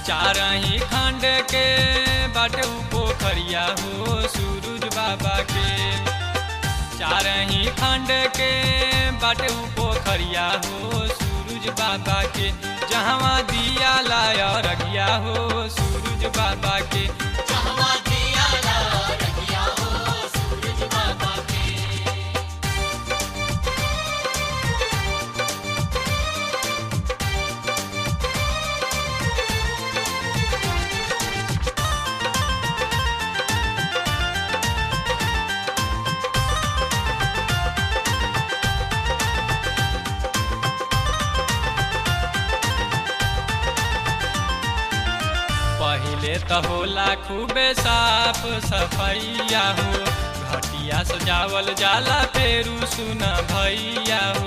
चारही खंड के बाटे उ पोखरिया हो सूरज बाबा के चारही खंड के बाटे उ पोखरिया हो सूरज बाबा के जहवा दिया लाया रगिया हो सूरज बाबा के जहवा दिया ला रखिया हो सूरज बाबा के पहिले त होला खूबे साफ सफैया हो घटिया सजावल जाला फेरू सुन भैया हो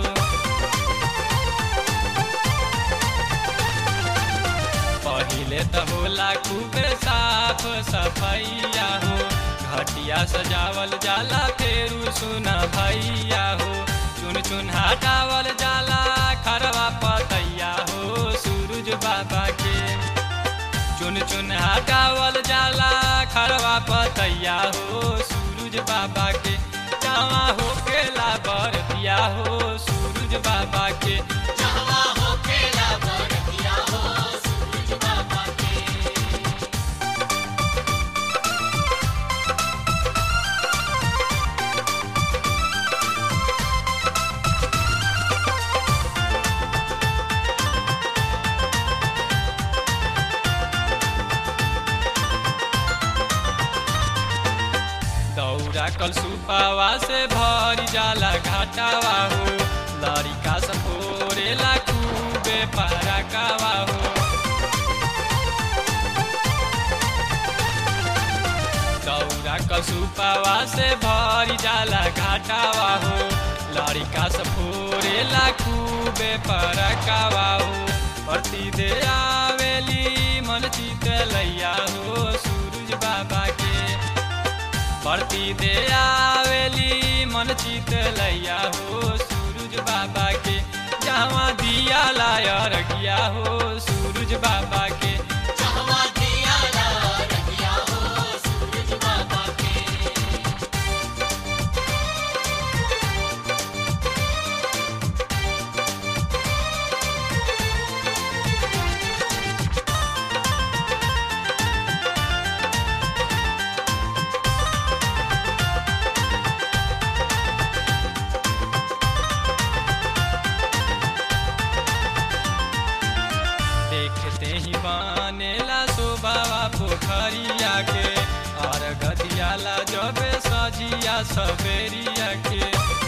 पहिले त होला खूबे साफ सफैया हो घटिया सजावल जाला फेरू सुन भैया हो चुन चुन हटावल जाला खरवा पतैया हो सूरज बाबा के चुन चुन हटावल जाला खरवा पतैया हो सूरज बाबा के जावा हो केला बरतिया हो सूरज बाबा के जहवा हो केला बरतिया हो सूरज बाबा के दौरा कल सुपावा से भरी जाला घाटावा हो लड़िका सपोरेला खूबे पारा कावा हो दौरा कल सुपावा से भरी जाला घाटावा हो लड़िका सपोरेला खूबे पारा कावा हो प्रति दे आवेली मन चित लैया हो सूरज बाबा के प्रति दे आवेली मन चित लैया हो सूरज बाबा के जहाँ दिया लाया रखिया हो सूरज बाबा के जहवा दिया ला रखिया हो सूरज बाबा के देखते ही बनेला शोभावा पोखरिया के और गदियाला जब सजिया सवेरिया के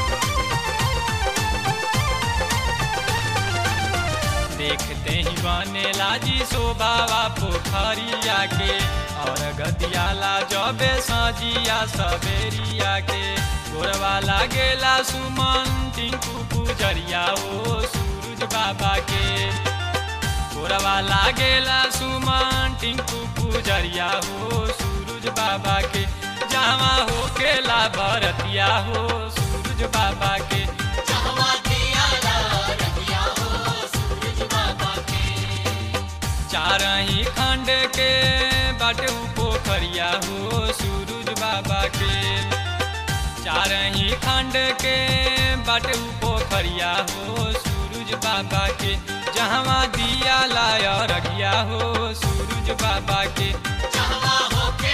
देखते ही बनेला जी शोभावा पोखरिया के और गदियाला जब सजिया सवेरिया के गोरवा लागेला सुमन टिंकू पुजरिया ओ सूरज बाबा के गोरवा लागेला सुमन टिंकू पुजरिया हो सूरज बाबा के जावा हो केला भरतिया हो सूरज बाबा के जहवा दिया ला रखिया हो सूरज बाबा के चारही खंड के बाटे उ पोखरिया हो सूरज बाबा के चारही खंड के बाटे उ पोखरिया हो सूरज बाबा के जहवा दिया लाया रखिया हो सूरज बाबा के जहवा हो के